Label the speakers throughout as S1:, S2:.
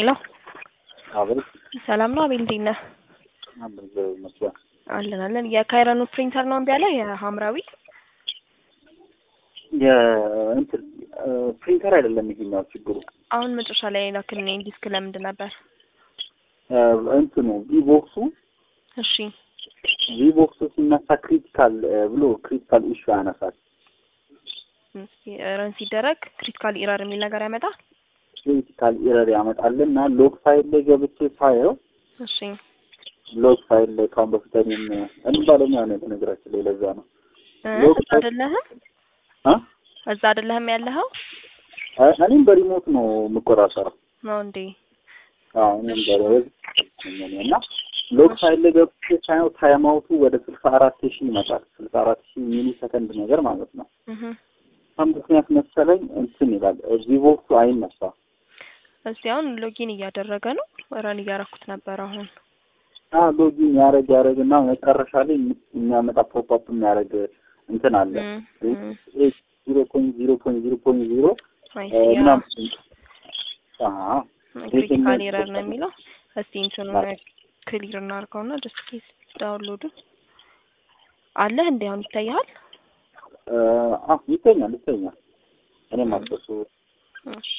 S1: ሄሎ
S2: አቤት
S1: ሰላም ነው አቤል እንዴት ነህ?
S2: አብዝ መስሎኝ
S1: አለን አለን። የካይረኑ ፕሪንተር ነው እምቢ አለ የሐምራዊ
S2: የእንትን ፕሪንተር አይደለም ይሄኛው ችግሩ
S1: አሁን መጨረሻ ላይ ላክልኝ ዲስክ ለምንድን ነበር?
S2: እንትኑ ቪቦክሱ
S1: እሺ
S2: ቪቦክሱ ሲነሳ ክሪቲካል ብሎ ክሪቲካል ኢሹ ያነሳል።
S1: እስኪ ረን ሲደረግ ክሪቲካል ኢረር የሚል ነገር ያመጣል።
S2: ክሪቲካል ኢረር ያመጣልና ሎግ ፋይል ላይ ገብቼ ሳየው
S1: እሺ
S2: ሎግ ፋይል ላይ ካሁን በፊት እኔም እኔ ባለሙያ ነኝ በነገራችን ላይ ለዛ ነው
S1: እ
S2: ሎግ
S1: እዛ አይደለህም
S2: አ
S1: እዛ አይደለህም ያለኸው
S2: እኔም በሪሞት ነው የምቆጣጠረው።
S1: ነው እንዴ?
S2: አዎ እኔም በሪሞት እና ሎግ ፋይል ላይ ገብቼ ሳየው ታይም አውቱ ወደ ስልሳ አራት ሺህ ይመጣል። ስልሳ አራት ሺህ ሚሊ ሰከንድ ነገር ማለት ነው።
S1: እህ
S2: በጣም ምክንያት መሰለኝ እንትን ይላል ቪቮክሱ አይነሳም።
S1: እስቲ አሁን ሎጊን እያደረገ ነው። ረን እያረኩት ነበር አሁን
S2: አ ሎጊን ያረግ ያረግ እና መጨረሻ ላይ የሚያመጣ ፖፕ አፕ የሚያደርግ እንትን አለ
S1: እም፣ እም።
S2: ዜሮ ፖይንት ዜሮ ፖይንት ዜሮ ፖይንት ዜሮ
S1: አይ ሲ ያ
S2: ምናምን
S1: ክሪቲካል ኤረር ነው የሚለው። እስቲ እንትኑን ክሊር እናድርገውና ጀስት ኬስ ዳውንሎዱ አለህ እንዴ አሁን ይታያል?
S2: አ ይተኛል ይተኛል። እኔም አልበሱ
S1: እሺ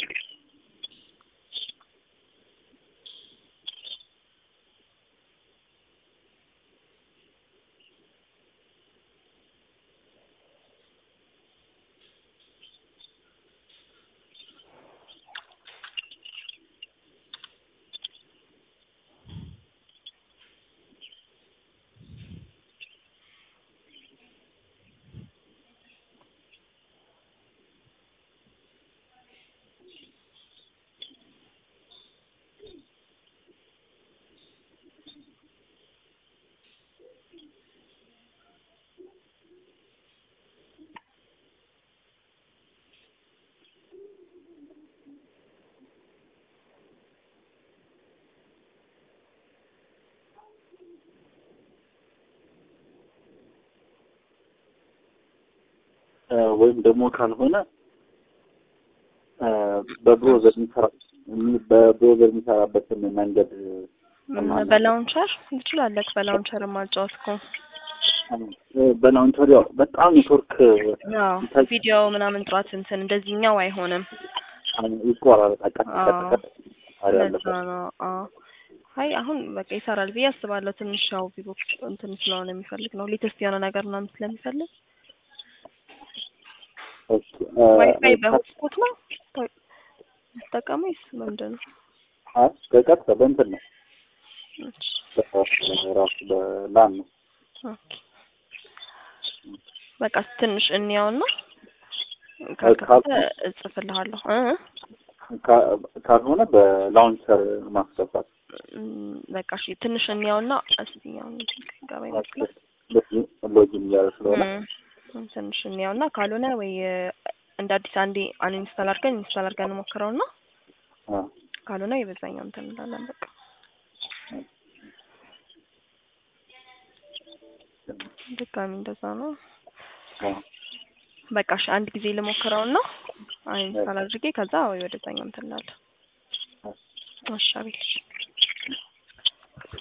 S2: ወይም ደግሞ ካልሆነ በብሮዘር የሚሰራ በብሮዘር የሚሰራበትን መንገድ
S1: በላውንቸር ትችላለህ። በላውንቸር ማጫወት እኮ
S2: በላውንቸር ያው በጣም ኔትወርክ
S1: አዎ፣ ቪዲዮ ምናምን ጥራት እንትን እንደዚህኛው አይሆንም።
S2: ይቆራረጣል። ቀጥ
S1: አዎ፣
S2: ቀጥ ቀጥ
S1: ለዛ ነው። አዎ፣ አይ አሁን በቃ ይሰራል ብዬ አስባለሁ። ትንሽ ያው ቪቦክስ እንትን ስለሆነ የሚፈልግ ነው ሌተስት የሆነ ነገር ምናምን ስለሚፈልግ ዋይፋይ በሆትስፖት ነው ተጠቀሙ ወይስ ምንድን ነው?
S2: አይ በቀጥታ በእንትን ነው
S1: እሺ፣
S2: ራሱ በላን ነው።
S1: ኦኬ። በቃ ትንሽ እንያውና ካልከፈተ እጽፍልሃለሁ እ
S2: ካ- ካልሆነ በላውንቸር ማስገባት
S1: እም፣ በቃ እሺ፣ ትንሽ እንያውና እስቲ ያው ገባ ይመስላል
S2: ሎጊን እያለ ስለሆነ
S1: እም፣ ትንሽ እንያውና ካልሆነ ወይ እንደ አዲስ አንዴ አንኢንስታል አድርገን ኢንስታል አድርገን እንሞክረውና
S2: አ፣
S1: ካልሆነ የበዛኛው እንትን እንላለን። በቃ ድጋሚ እንደዛ ነው።
S2: አ፣
S1: በቃ እሺ፣ አንድ ጊዜ ልሞክረውና አንኢንስታል አድርጌ ከዛ ወይ ወደዛኛው እንትን እንላለን። እሺ አቤል እሺ